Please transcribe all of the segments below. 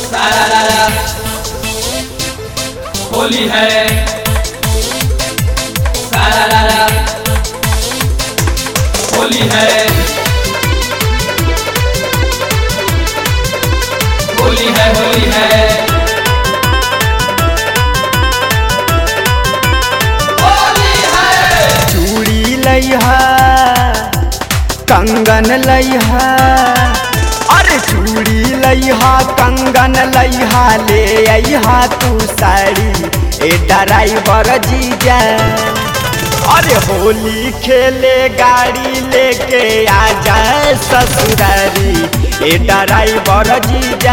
सारा रारा होली है सारा रारा होली है होली है होली है होली है चूड़ी लइहा कंगन लइहा अरे चूड़ी लइहा कंगन लइहा ले अइहा तू साड़ी ए ड्राइवर जीजा अरे होली खेले गाड़ी लेके आ जाए ससुरारी ए ड्राइवर जीजा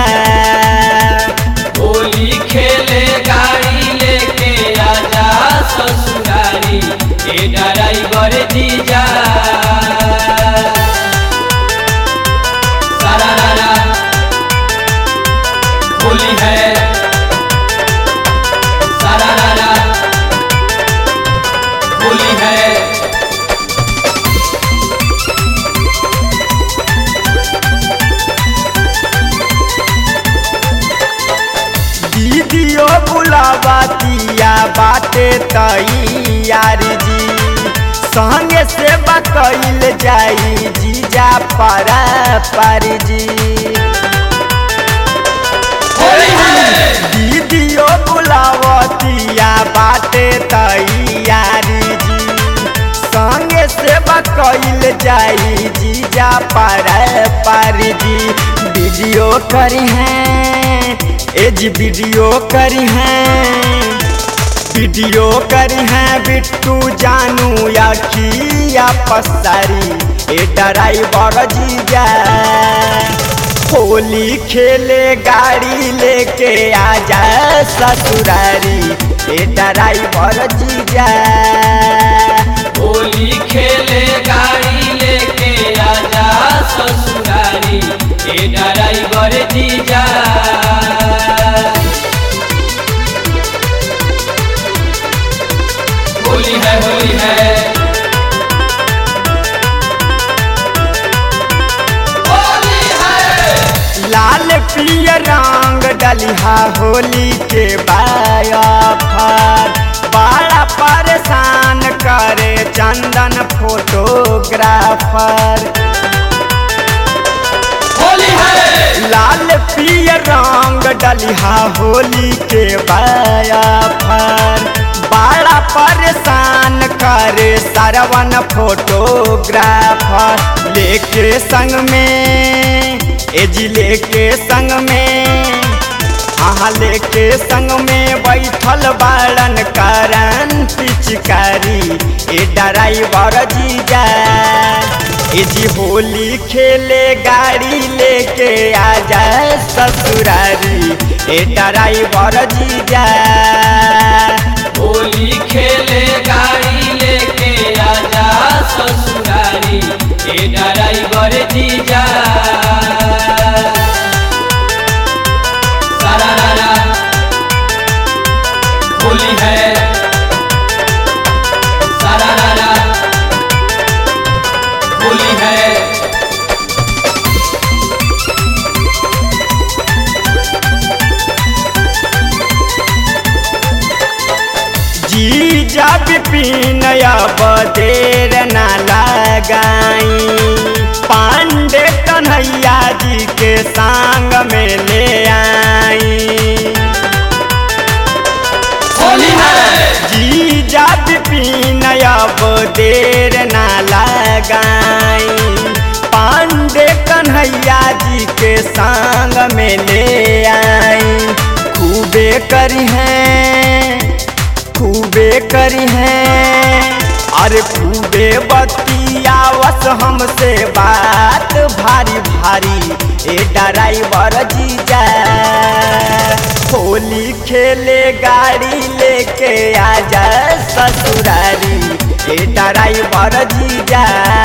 होली खेले गाड़ी लेके आजा ससुरारी ए ड्राइवर जीजा सारा रारा होली है सारा रारा होली है दीदियो बुलावतिया बाटे तैयारी जी संगे से बकैल जाई जीजा पारा पारी जी होली है दीदियो बुलावतिया बाटे तैयारी जी संगे से बकैल जाई जीजा पारा पारी जी वीडियो करी हैं एज वीडियो करी हैं वीडियो करी हैं बिट्टू जानू या किया पसारी ए ड्राइवर जीजा होली खेले गाड़ी लेके आ जा ससुरारी ए ड्राइवर जीजा होली खेले गाड़ी लेके आजा ससुरारी ए ड्राइवर जीजा होली है होली है होली है लाल पिय रंग डलिहा होली के बायाफर बड़ा परेशान करे चंदन फोटोग्राफर होली है लाल पिय रंग डलिहा होली के बायाफर बड़ा परेशान करे सरवन फोटोग्राफर लेके संग में एजी लेके संग में हाँ लेके संग में बैठल बाड़न करन पिचकारी ए ड्राइवर जीजा ए जी होली खेले गाड़ी लेके आ जाए ससुरारी ए ड्राइवर जीजा होली खेले गाड़ी लेके आजा ससुरारी ए ड्राइवर जीजा सारा रारा होली है सारा रारा होली है जी जब पीनया बदेर न लगाई पांडे कन्हैया जी के संग में ले आई होली है जी जब पीनया बदेर न लगाई पांडे कन्हैया जी के संग में ले आई खूबे करी हैं खूबे करी हैं अरे खूबे बतियावस हमसे बात भारी भारी ए ड्राइवर जीजा होली खेले गाड़ी लेके आ जा ससुरारी ए ड्राइवर जीजा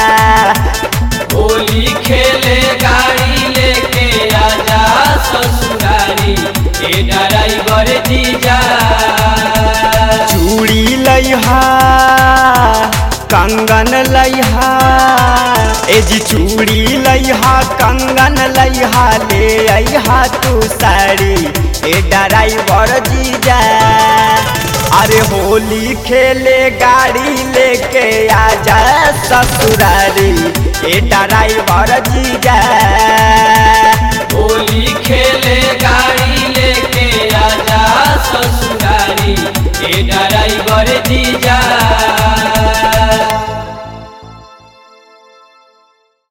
होली खेले गाड़ी लेके आजा ससुरारी ए ड्राइवर जीजा चूड़ी लइहा कंगन लइहा ए जी चूड़ी लइहा कंगन लइहा ले अइहा तू साड़ी ए ड्राइवर जीजा अरे होली खेले गाड़ी लेके आजा ससुरारी ए ड्राइवर जीजा होली खेले गाड़ी लेके आजा ससुरारी ए ड्राइवर जीजा